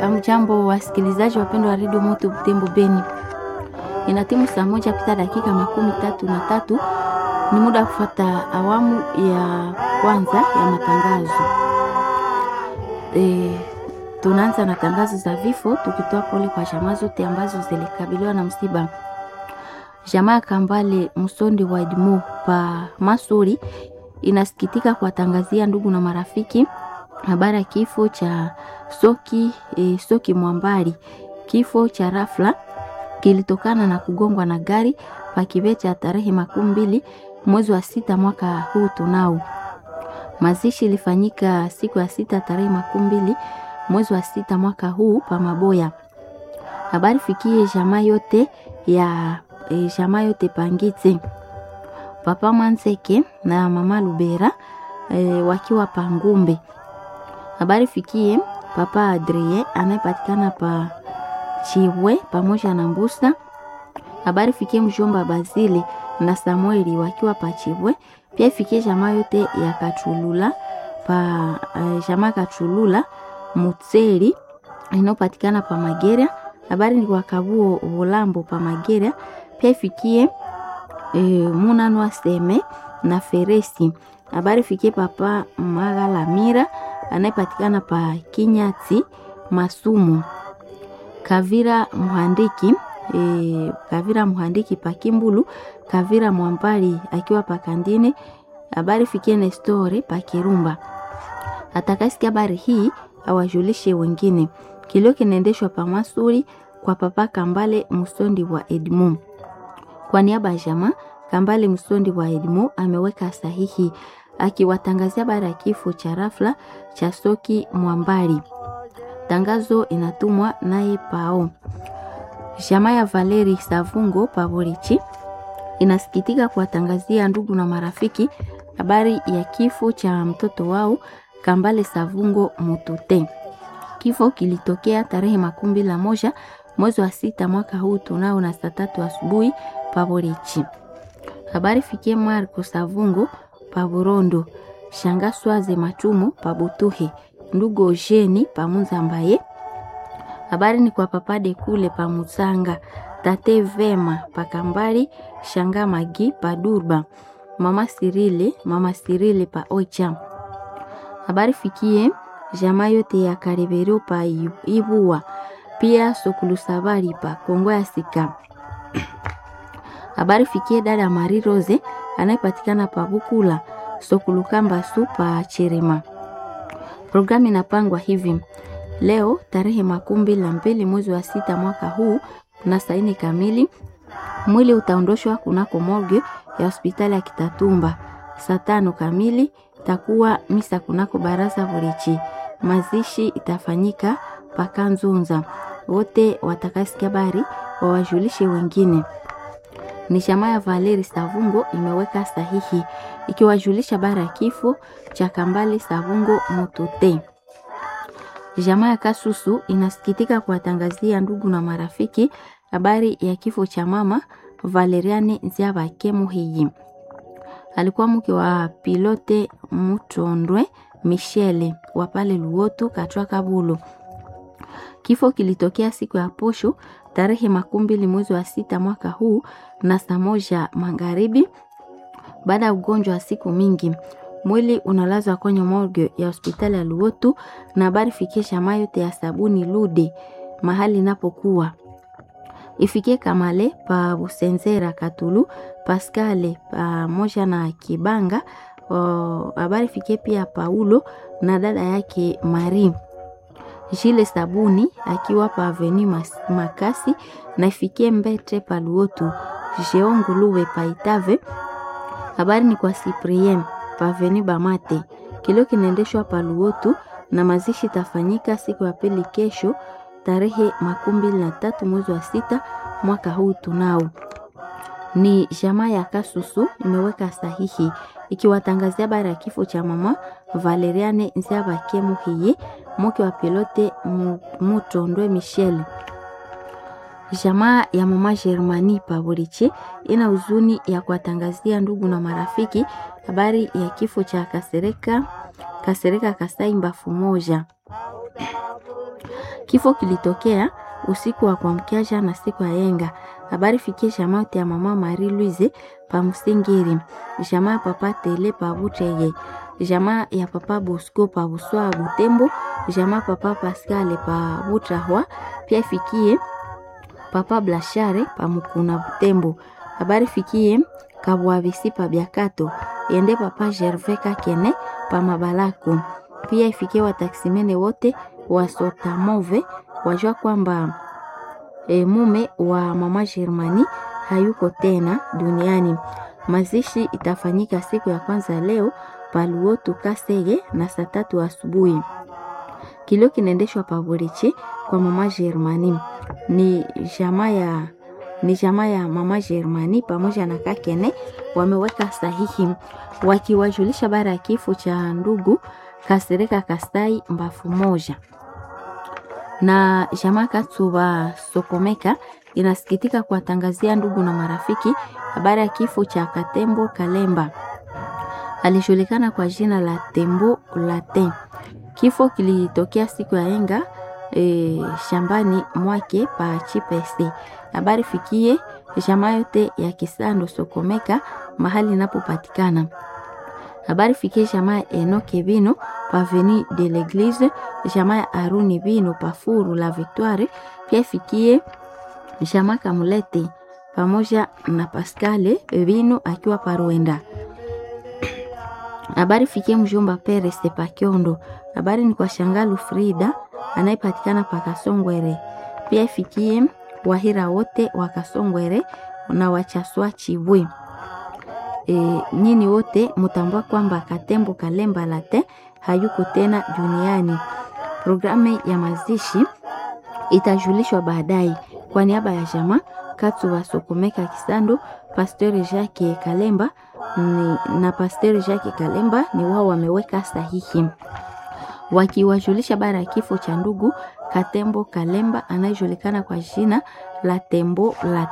Amjambo wasikilizaji wapendwa wa redio Moto Butembo Beni, ina timu saa moja pita dakika makumi tatu na tatu. Ni muda wa kufuata awamu ya kwanza ya matangazo. E, tunaanza na tangazo za vifo, tukitoa pole kwa jamaa zote ambazo zilikabiliwa na msiba. Jamaa Kambale Msondi wa Edmo pa Masuri inasikitika kuwatangazia ndugu na marafiki habari ya kifo cha Soki e, Soki Mwambari. Kifo cha rafla kilitokana na kugongwa na gari pakibete ya tarehe makumi mbili mwezi wa sita mwaka huu tunao. Mazishi ilifanyika siku ya sita tarehe makumi mbili mwezi wa sita mwaka huu pa Maboya. Habari fikie jamaa yote ya e, jamaa yote Pangite, papa Mwanseke na mama Lubera e, wakiwa Pangumbe. Habari fikie papa Adrie anayepatikana pa Chiwe pamoja na Mbusa. Habari fikie mjomba Bazili na Samueli wakiwa pa Chiwe. Pia ifikie jamaa yote ya Kachulula pa uh, jamaa Kachulula Mutseli inayopatikana pa Magera. Habari ni kwa Kabuo Volambo pa Magera. Pia ifikie e, Munanwa Seme na Feresi. Habari fikie papa Magalamira anayepatikana pa Kinyati Masumu. Kavira Muhandiki e, Kavira Muhandiki pa Kimbulu. Kavira Mwambali akiwa pa Kandine. Habari fikie Nestore pa Kirumba. Atakasikia habari hii awajulishe wengine. Kilio kinaendeshwa pa Masuri kwa papa Kambale Musondi wa Edmond. Kwa niaba ya jamaa Kambale Musondi wa Edmond ameweka sahihi akiwatangazia habari ya kifo cha rafla cha Soki Mwambali. Tangazo inatumwa naye Pao. Jamaa ya Valeri Savungo Pavorichi inasikitika kuwatangazia ndugu na marafiki habari ya kifo cha mtoto wao Kambale Savungo Mutute. Kifo kilitokea tarehe makumi mbili na moja mwezi wa sita mwaka huu tunao na saa tatu asubuhi Pavorichi. Habari fikie Marco Savungo Paburondo, Shanga Swaze Machumu Pabutuhe, ndugu Ojeni Pamunza mbaye. Habari ni kwa papade kule Pamuzanga, tate Vema Pakambali, Shanga Magi Padurba, mama Sirile, mama Sirile pa Ocha. Habari fikie jamaa yote ya Karebero pa Ibua, pia Sokulusabari pa Kongo ya Sika. Habari fikie dada Mari Rose anayepatikana pa Bukula Sokulukamba su pa Cherema. Programu inapangwa hivi: leo tarehe makumi mbili na mbili mwezi wa sita mwaka huu na saa nne kamili mwili utaondoshwa kunako morgue ya hospitali ya Kitatumba. Saa tano kamili takuwa misa kunako baraza Burichi. Mazishi itafanyika paka Nzunza. Wote watakasikia habari wawajulishe wengine ni jamaa ya Valeri Savungo imeweka sahihi ikiwajulisha bara ya kifo cha Kambale Savungo Mutute. Jamaa ya Kasusu inasikitika kuwatangazia ndugu na marafiki habari ya kifo cha mama Valeriane Nziabake Muhiyi. Alikuwa mke wa pilote Mutondwe Michele wa pale Luotu Katwa Kabulo. Kifo kilitokea siku ya posho tarehe makumi mbili mwezi wa sita mwaka huu na saa moja magharibi baada ya ugonjwa wa siku mingi. Mwili unalazwa kwenye morgue ya hospitali ya Luotu na habari fikie jamaa yote ya sabuni Lude mahali inapokuwa ifikie Kamale pa Busenzera Katulu Paskale pamoja na Kibanga. Habari fikie pia Paulo na dada yake Marie Jile Sabuni akiwa pa Aveni Makasi na ifikie Mbete pa Luotu Jeonguluwe pa Itave. Habari ni kwa Cyprien pa Aveni Bamate. Kilio kinaendeshwa pa Luotu na mazishi tafanyika siku ya pili kesho tarehe makumi mbili na tatu mwezi wa sita mwaka huu tunao. Ni jamaa ya Kasusu imeweka sahihi ikiwatangazia habari ya kifo cha mama Valeriane Nziabake Muhiye mke wa pilote Mutondwe Michel. Jamaa ya mama Germani Paburiche ina huzuni ya kuwatangazia ndugu na marafiki habari ya kifo cha Kasereka Kasereka Kasai Mbafu moja. Kifo kilitokea usiku wa kuamkia jana siku ya yenga. Habari fikie jamaa ya mama Marie Louise pa Musingiri, jamaa ya papa Tele pa Buteye, jamaa ya papa Bosco pa Buswa Butembo, jamaa papa Pascal pa Butrahwa, pia ifikie papa Blashare pa Mukuna Butembo. Habari fikie Kabwavisi pa Biakato, ende papa Gervais Kakene pa Mabalako. Pia ifikie wataksimene wote wa Sotamove wajua kwamba e, mume wa mama Germani hayuko tena duniani. Mazishi itafanyika siku ya kwanza leo Paluotu Kasege na saa tatu asubuhi. Kilio kinaendeshwa Paburichi kwa mama Germani. Ni jamaa ya ni jamaa ya mama Germani pamoja na Kakene wameweka sahihi wakiwajulisha bara ya kifo cha ndugu Kasereka Kastai mbafu moja na jamaa Katsuba Sokomeka inasikitika kuwatangazia ndugu na marafiki habari ya kifo cha Katembo Kalemba, alijulikana kwa jina la Tembo Latin. Kifo kilitokea siku ya enga e, shambani mwake pa Chipese. Habari fikie jamaa yote ya Kisando Sokomeka mahali inapopatikana. Habari fikie jamaa ya Enoke Bino paveni de l'Eglise, jamaa ya Aruni Bino pafuru la Victoire, pia ifikie jamaa Kamulete pamoja na Pascale Bino akiwa Paruenda. Habari fikie mjomba Peres Pakiondo. Habari ni kwa Shangalu Frida anayepatikana pa Kasongwere. Pia ifikie Wahira wote wa Kasongwere na Wachaswa Chibwe. E, nyini wote mutambua kwamba Katembo Kalemba Late hayuko tena duniani. Programu ya mazishi itajulishwa baadaye. Kwa niaba ya jamaa Katu wa Sokomeka Kisando, Pasteur Jacques Kalemba ni, na Pasteur Jacques Kalemba ni wao wameweka sahihi wakiwajulisha bara ya kifo cha ndugu Katembo Kalemba anayejulikana kwa jina la Tembo la